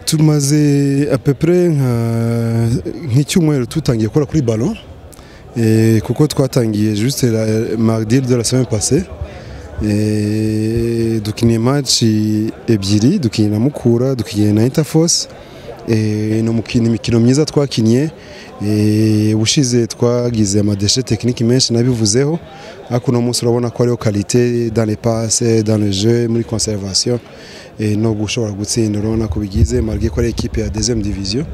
tumaze apepure nk'icyumweru dutangiye gukora kuri balo kuko twatangiye juste maridire de la semaine passée dukiniye match ebyiri dukinye na mukura dukinye na interforce ni imikino myiza twakinnye ubushize twagize amadeshe tekiniki menshi nabivuzeho ariko uno munsi urabona ko hariho karite dane pase dane je muri conservation no gushobora gutsinda urabona ko bigize marge ko ari ekipe ya dezeme diviziyo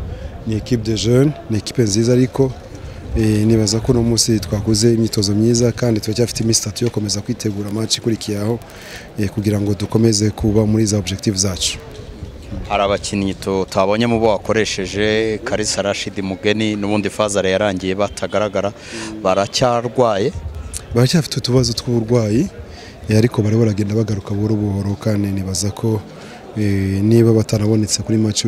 ni ekipe de jeune ni ekipe nziza ariko nibaza ko uno munsi twakoze imyitozo myiza kandi turacyafite iminsi itatu yo gukomeza kwitegura match ikurikiyeho kugira ngo dukomeze kuba muri za objective zacu hari abakinnyi tutabonye mu bo wakoresheje karisa rashidi mugeni n'ubundi fazare yarangiye batagaragara baracyarwaye baracyafite utubazo tw'uburwayi ariko bari baragenda bagaruka buhoro buhoro kandi nibaza ko niba batarabonetse kuri match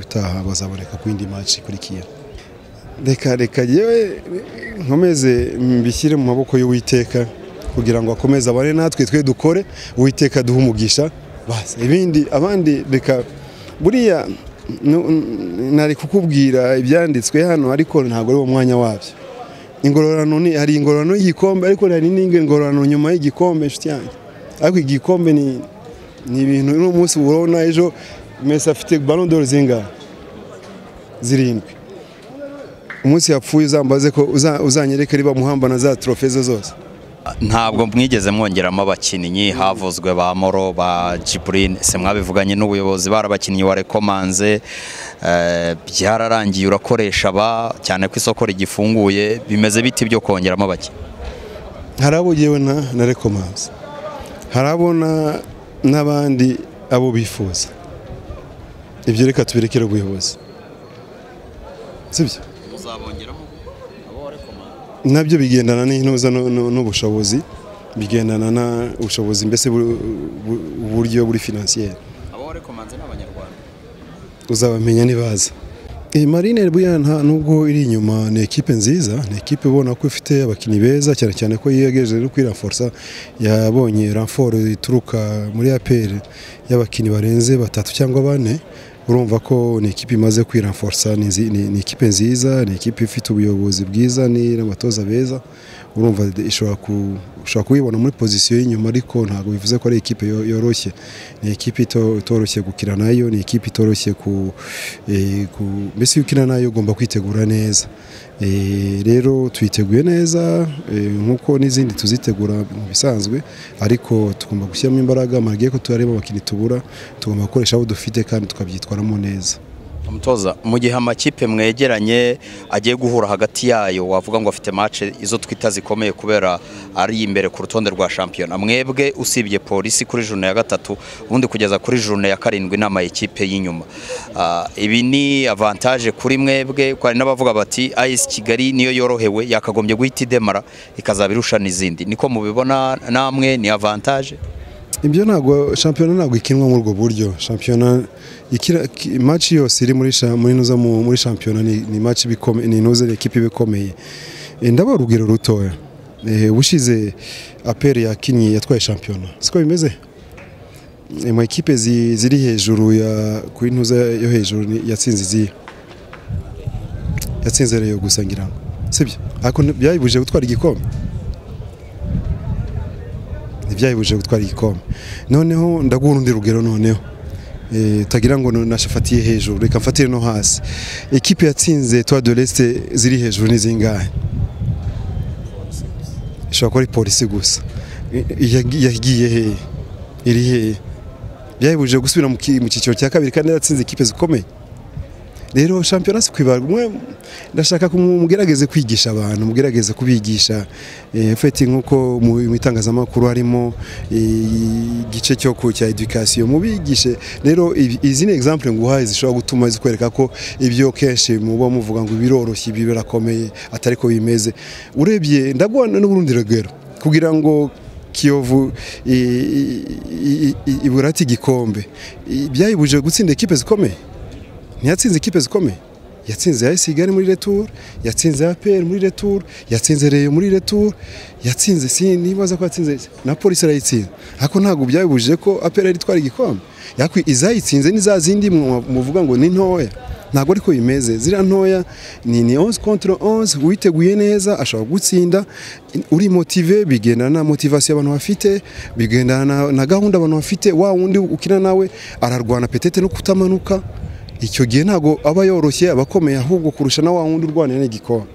utaha bazaboneka ku yindi match ikurikiyeho reka reka yewe nkomeze mbishyire mu maboko y'uwiteka kugira ngo akomeze abane natwe twe dukore uwiteka duhe umugisha basi ibindi abandi reka buriya nari kukubwira ibyanditswe hano ariko ntabwo ari wo mwanya wabyo ingororano ni hari ingororano y'igikombe ariko hari n'indi ngororano nyuma y'igikombe inshuti yanjye ariko igikombe ni ibintu uno munsi urabona ejo mesi afite ballon d'or zingahe zirindwi umunsi yapfuye uzambaze ko uzanyereka riba muhamba na za trofe ze zose ntabwo mwigeze mwongeramo abakinnyi havuzwe ba moro ba jiburine se mwabivuganye n'ubuyobozi barabakinnyi warekomanze byararangiye urakoresha aba cyane ko isoko rigifunguye bimeze biti byo kongeramo abakinnyi hari abo ngewe na rekomanze hari abo n'abandi abo bifuza ibyo reka tubirekere ubuyobozi sibyo nabyo bigendana n'intuza n'ubushobozi bigendana n'ubushobozi mbese uburyo buri finansiyeri uzabamenya ntibaza marine buriya nubwo iri inyuma ni ekipe nziza ni ekipe ubona ko ifite abakinnyi beza cyane cyane ko yegereje no kwiramforsa yabonye ramforo ituruka muri aperi y'abakinnyi barenze batatu cyangwa bane urumva ko ni ikipe imaze kwiramforsa ni ikipe nziza ni ikipe ifite ubuyobozi bwiza n'abatoza beza urumva ushobora kuyibona muri pozisiyo y'inyuma ariko ntabwo bivuze ko ari ikipe yoroshye ni ikipe itoroshye gukina nayo ni ikipe itoroshye ku mbese iyo ukina nayo ugomba kwitegura neza rero tuyiteguye neza nk'uko n'izindi tuzitegura mu bisanzwe ariko tugomba gushyiramo imbaraga amagiye ko turareba abakinnyi tubura tugomba gukoresha abo dufite kandi tukabyitwaramo neza umutoza mu gihe amakipe mwegeranye agiye guhura hagati yayo wavuga ngo afite mace izo twita zikomeye kubera ari imbere ku rutonde rwa shampiyona mwebwe usibye polisi kuri june ya gatatu ubundi kugeza kuri june ya karindwi inama y'ikipe y'inyuma ibi ni avantaje kuri mwebwe hari n'abavuga bati ayisi kigali niyo yorohewe yakagombye guhita idemara ikazaba irusha n'izindi niko mubibona namwe ni avantaje ibyo ntabwo shampiyona ntabwo ikinwa muri ubwo buryo shampiyona maci yose iri muri shampiyona ni maci ni inuze ekipa iba ikomeye ndabona urugero rutoya ubushize aperi yakinnye yatwaye shampiyona siko bimeze mu ekipe ziri hejuru ku ntuza yo hejuru yatsinze iziye yatsinze rero gusa ngira ngo sibyo ariko byayibujije gutwara igikombe ntibyayibujije gutwara igikombe noneho ndaguha urundi rugero noneho utagira ngo nashafatiye hejuru reka mfatire no hasi ekipe yatsinze tuwa de resite ziri hejuru ni zingahe ishobora kuba ari polisi gusa yagiye hehe iri hehe byayibujije gusubira mu cyiciro cya kabiri kandi yaratsinze ekipe zikomeye rero shampiyona si kwibarwa umwe ndashaka mugerageze kwigisha abantu mugerageze kubigisha feti nk'uko mu itangazamakuru harimo igice cyo cya edukasiyo mubigishe rero izi ni egizample nguhaye zishobora gutuma zikwereka ko ibyo kenshi muba muvuga ngo biroroshye ibi birakomeye atari ko bimeze urebye ndaguha n'urundi rugero kugira ngo kiyovu iburate igikombe byayibujije gutsinda ekipe zikomeye ntiyatsinze ikipe zikomeye yatsinze ya Isigari muri retour yatsinze ya APR muri retour yatsinze Reyo muri retour yatsinze si nibaza ko yatsinze na polisi arayitsinze ariko ntabwo byabibujije ko APR yari itwara igikombe yakwi izayitsinze ni za zindi muvuga ngo ni ntoya ntabwo ariko bimeze ziriya ntoya ni ni onze kontra onze witeguye neza ashobora gutsinda uri motive bigendana na motivasiyo abantu bafite bigendana na gahunda abantu bafite wa wundi ukina nawe ararwana petete no kutamanuka icyo gihe ntago aba yoroshye aba akomeye ahubwo kurusha na wa wundi urwanira n'igikombe